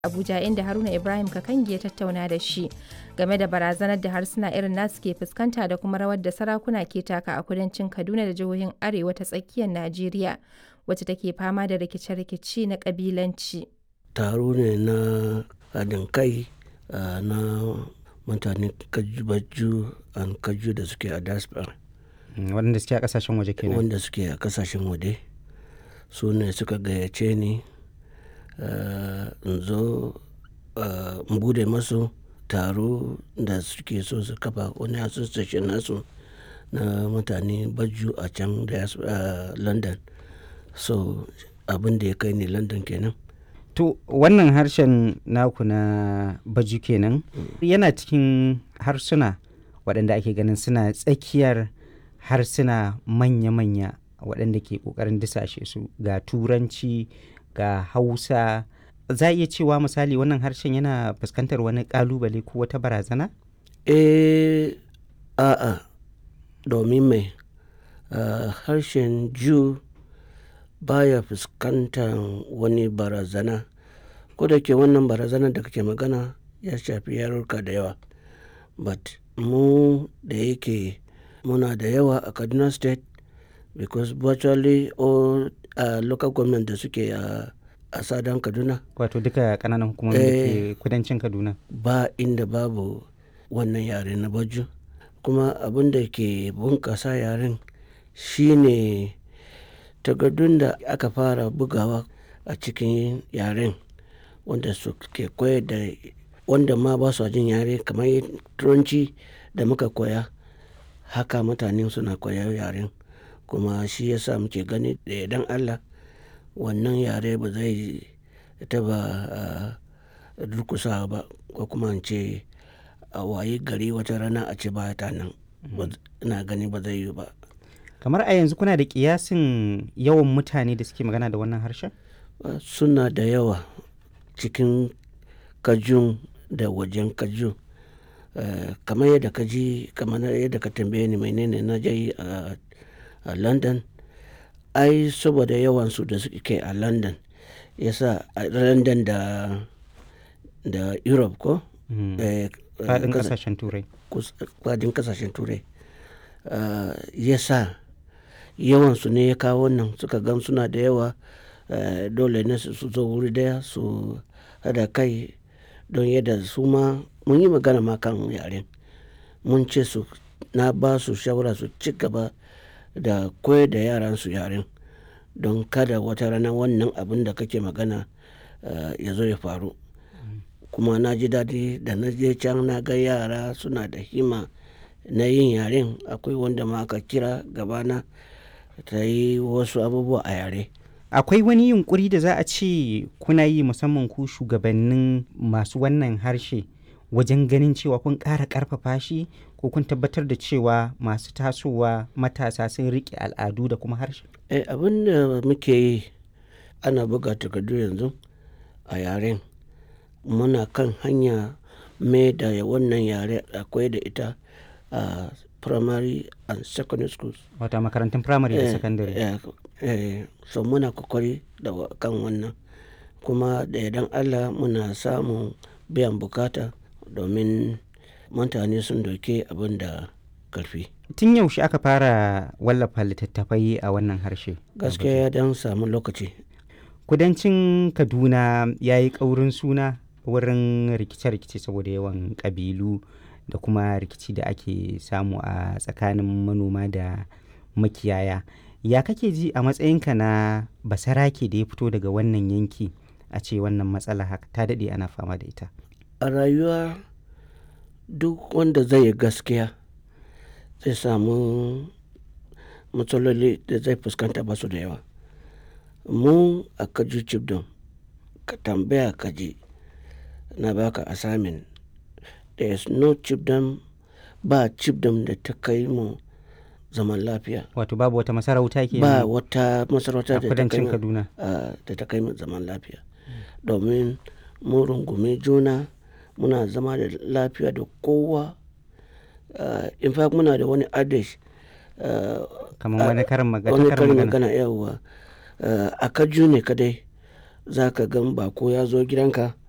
Abuja inda Haruna Ibrahim Kakangi ya tattauna da shi game da barazanar da harsuna irin nasu ke fuskanta da kuma rawar da sarakuna ke taka a kudancin Kaduna da jihohin Arewa ta tsakiyar Najeriya wacce take fama da rikice-rikice na kabilanci. Taro ne na haɗin kai uh, na mutanen Kaju an Kaju da suke a diaspora. waɗanda suke a ƙasashen waje kenan Wanda suke a kasashen waje su ne suka gayyace ni uh, in zo uh, in bude masu taro da suke so su kafa wani association nasu na mutane baju a can da uh, london so abin da ya kai ni london kenan to wannan harshen naku na baju kenan yana cikin harsuna waɗanda ake ganin suna tsakiyar harsuna manya-manya waɗanda ke ƙoƙarin disashe su ga turanci ga hausa za a iya cewa misali wannan harshen yana fuskantar wani ƙalubale ko wata barazana? eh a'a domin mai uh, harshen ju baya fuskantar wani barazana ko da ke wannan barazana da kake magana ya shafi yarurka da yawa but mu da yake muna da yawa a kaduna state because virtually all uh, local government da suke a a sadan kaduna wato duka ƙananan hukumomi da ke kudancin kaduna ba inda babu wannan yare na baju kuma abin da ke bunkasa yaren shine takardun da aka fara bugawa a cikin yaren wanda su ke koyar da wanda ma ba su jin yare kamar turanci da muka koya haka mutane suna koyar yaren kuma shi yasa muke gani da idan allah wannan yare ba zai taba durkusa ba ko kuma in ce a wayi gari wata rana a ce ba ta nan ina gani ba zai yi ba kamar a yanzu kuna da kiyasin yawan mutane da suke magana da wannan harshen suna da yawa cikin kajun da wajen kajun Uh, kamar yadda ka ji kamar yadda ka tambaye ni menene na je a uh, london ai saboda yawansu da suke a london yasa a london da da europe ko fadin kasashen turai fadin kasashen turai uh, yasa yawansu ne ya kawo wannan suka gan suna da yawa dole ne su zo wuri daya su hada kai don yadda su ma mun yi magana ma kan yaren mun ce su na ba su shawara su ci gaba da koyar da yaran su yaren don kada wata rana wannan abin da kake magana uh, ya zo ya faru kuma na ji daɗi da na je can na ga yara suna da hima na yin yaren akwai wanda ma aka kira gabana ta yi wasu abubuwa a yare akwai wani yunkuri da za a ce kuna yi musamman ku shugabannin masu wannan harshe wajen ganin cewa kun ƙara ƙarfafa shi ko kun tabbatar da cewa masu tasowa matasa sun riƙe al'adu da kuma harshe eh, abin da muke yi ana buga takardu yanzu a yaren muna kan hanya mai da wannan yare akwai da ita a primary and secondary schools wata makarantun primary da secondary eh, eh, so muna kokari da kan wannan kuma da idan allah muna samun biyan bukata domin mutane sun doke abin da karfi tun yaushe aka fara wallafa littattafai a wannan harshe gaskiya don samu lokaci kudancin kaduna ya yi ƙaurin suna wurin rikice-rikice saboda yawan ƙabilu da kuma rikici da ake samu a tsakanin manoma da makiyaya ya kake ji a matsayinka na basarake da ya fito daga wannan yanki a ce wannan matsala haka ta daɗe ana fama da ita a rayuwa duk wanda zai yi gaskiya zai samu matsaloli da zai fuskanta basu da yawa mu a kaju cibdon ka tambaya kaji na baka assignment there is no cibdon ba cibdon da ta kai mu zaman lafiya wato babu wata masarauta ke ba wata masarauta da ta kai mu zaman lafiya domin mu rungume juna muna zama da lafiya da kowa uh, in fact muna da wani adish uh, kamar wani karin magana wani karin magana yawa uh, a kaju ne kadai za ka gan bako ya zo gidanka